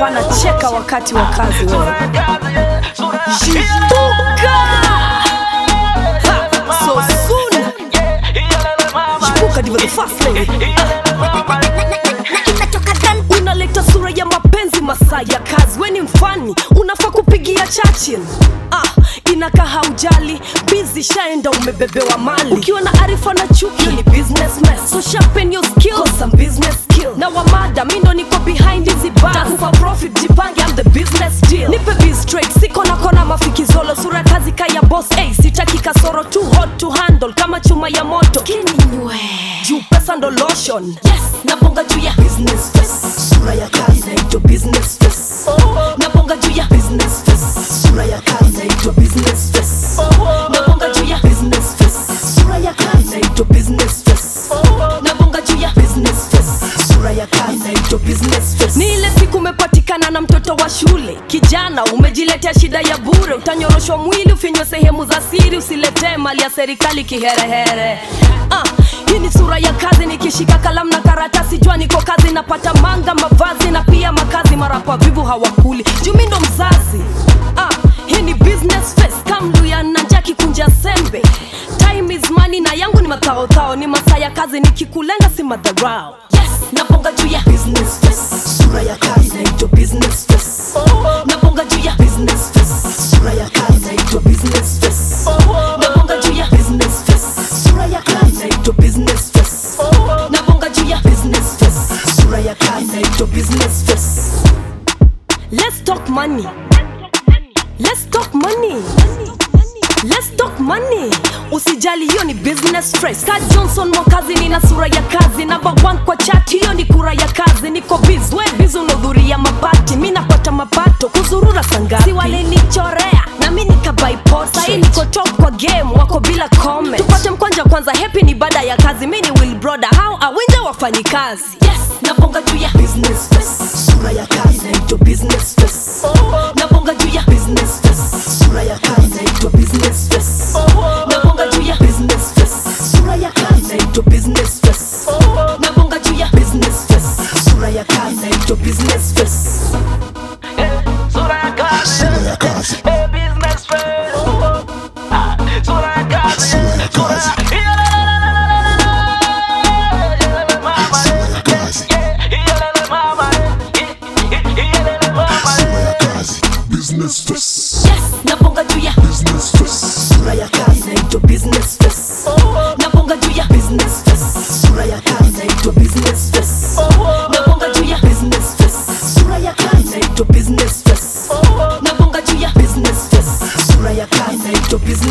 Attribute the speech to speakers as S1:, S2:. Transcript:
S1: hapana cheka wakati wa kazi wewe Shtuka! Ha, so soon. Shtuka ndivyo the first lady. unaleta sura ya mapenzi masaa ya kazi weni mfani unafaa kupigia chachil ah, inakaa haujali bizi shaenda umebebewa mali ukiwa na arifa na chuki ni business mess so sharpen your skills Cause some business skill na wamada mi ndo niko behind hizi bars takupa profit jipange I'm the business deal nipe biz straight siko na kona mafikizolo sura kazi kaya boss hey, sitaki kasoro too hot to handle kama chuma ya moto kininywe juu pesa ndo lotion yes nabonga juu ya business face sura ya kazi inaitwa business face nabonga juu ya business face sura ya kazi inaitwa business face nabonga juu ya business face sura ya kazi inaitwa business face nabonga juu ya business face sura ya kazi inaitwa business face ni ile siku umepatikana na mtoto wa shule kijana umejiletea shida ya bure utanyoroshwa mwili ufinywe sehemu za siri usiletee mali ya serikali kiherehere ah, hii ni sura ya kazi nikishika kalamu na karatasi jua niko kazi napata manga mavazi na pia makazi marapa vivu hawakuli jumi ndo mzazi ah, hii ni business face kamluya na njaki kunja sembe time is money na yangu ni mathaothao ni masaa ya kazi nikikulenga si madharau yes naponga juu ya business face sura ya kazi inaitwa business face naponga juu ya business face sura ya kazi inaitwa business face naponga juu ya business face sura ya kazi inaitwa business face naponga juu ya business face sura ya kazi inaitwa business face let's talk money let's talk money Let's talk money usijali hiyo ni business fresh ka johnson mwakazi nina sura ya kazi namba one kwa chat hiyo ni kura ya kazi niko biz we biz unahudhuria mapati mi napata mapato kuzurura sangapi si walinichorea na mi nikabyport sahii niko top kwa game wako bila comment tupate mkwanja kwanza happy ni baada ya kazi mi ni will broda how awinja wafanyi kazi yes nabonga juu ya business face sura ya kazi inaitwa business face nabonga juu ya business face sura ya kazi inaitwa business face nabonga juu ya business face sura ya kazi inaitwa business face nabonga juu ya business face sura ya kazi inaitwa business face
S2: Sura ya kazi,
S3: Sura ya kazi.
S2: eh, business face. Ah, sura ya kazi,
S3: Sura ya kazi.
S2: Yeah, la, la, la, la, la, la, la. Mama,
S3: Sura ya kazi.
S2: yeah, yeah, la, la, mama, yeah, yeah, yeah, la, la, mama.
S3: Sura ya kazi. Business face.
S1: yes nabonga juu ya
S3: Business face.
S1: sura ya kazi inaitwa business face nabonga juu ya business face sura ya kazi inaitwa business face nabonga juu ya business face sura ya kazi inaitwa business face nabonga juu ya business face sura ya kazi inaitwa business